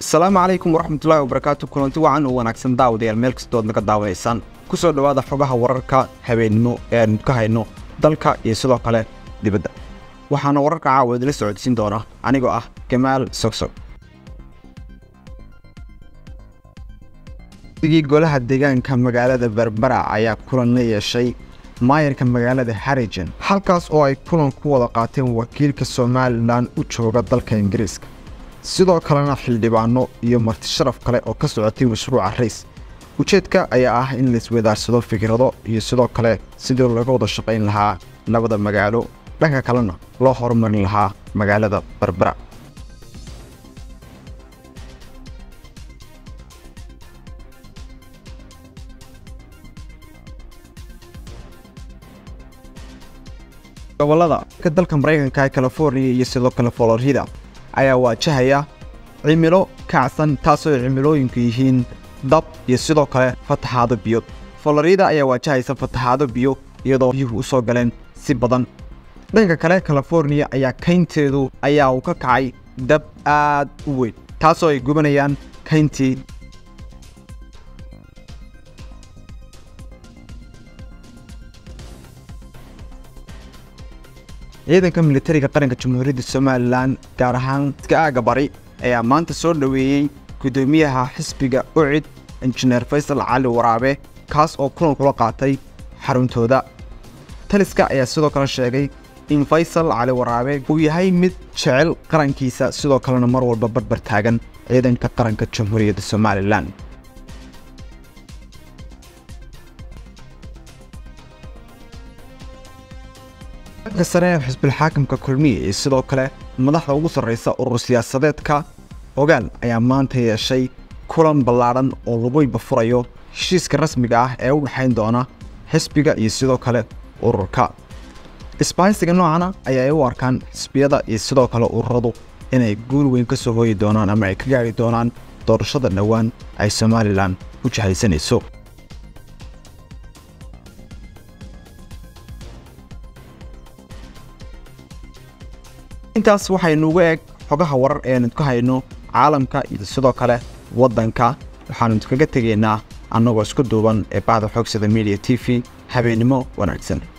asalaamu calaykum waraxmatullaahi wabarakaatu kulanti wacan oo wanaagsan daawadayaal meel kastood naga daawanaysaan ku soo dhowaada xogaha wararka habeennimo ee aanu ka hayno dalka iyo sidoo kale dibadda waxaana wararka caawa idila socodsiin doona anigoo ah gamaal sogsog digii golaha deegaanka magaalada berbera ayaa kulan la yeeshay maayarka magaalada harijan halkaas oo ay kulan ku wada qaateen wakiilka somalilan u jooga dalka ingiriiska sidoo kalena xildhibaano iyo marti sharaf kale oo ka socotay mashruuca rays ujeedka ayaa ah in laiswadaarsado fikrado iyo sidoo kale sidii laga wada shaqayn lahaa labada magaalo dhanka kalena loo horumarin lahaa magaalada berbera gobolada ka dalka maraykanka ee california iyo sidoo kale florida ayaa waajahaya cimilo kacsan taasoo ay cimilooyinku yihiin dab iyo sidoo kale fataxaado biyo florida ayaa waajahaysa fataxaado biyo iyadoo biyuhu u soo galeen si badan dhanka kale californiya ayaa kaynteedu ayaa uu ka kacay dab aad u weyn taasoo ay gubanayaan kayntii ciidanka militariga qaranka jamhuuriyadda somalilan gaar ahaan iska aaga bari ayaa maanta soo dhoweeyey guddoomiyaha xisbiga ucid injineer faysal cali waraabe kaas oo kulan kula qaatay xaruntooda taliska ayaa sidoo kale sheegay in faysal cali waraabe uu yahay mid jecel qarankiisa sidoo kalena mar walba barbar taagan ciidanka qaranka jamhuuriyadda somalilan ka sare ee xisbilxaakimka kulmiye iyo sidoo kale madaxda ugu sarraysa urur siyaasadeedka ogaal ayaa maanta yeeshay kulan ballaadhan oo laguiba furayo heshiiska rasmiga ah ee u dhexayn doona xisbiga iyo sidoo kale ururka isbaahaysiga noocana ayaa ay u arkaan xisbiyada iyo sidoo kale ururadu inay guul weyn ka soo hooyi doonaan ama ay ka gaari doonaan doorashada dhowaan ay somalilan u jahaysanayso intaas waxaynuugu eg xogaha warar eenu ka hayno caalamka iyo sidoo kale waddanka waxaanu kaga tegaynaa annagoo isku duuban ee bahda xoogsada media t v habeennimo wanaagsan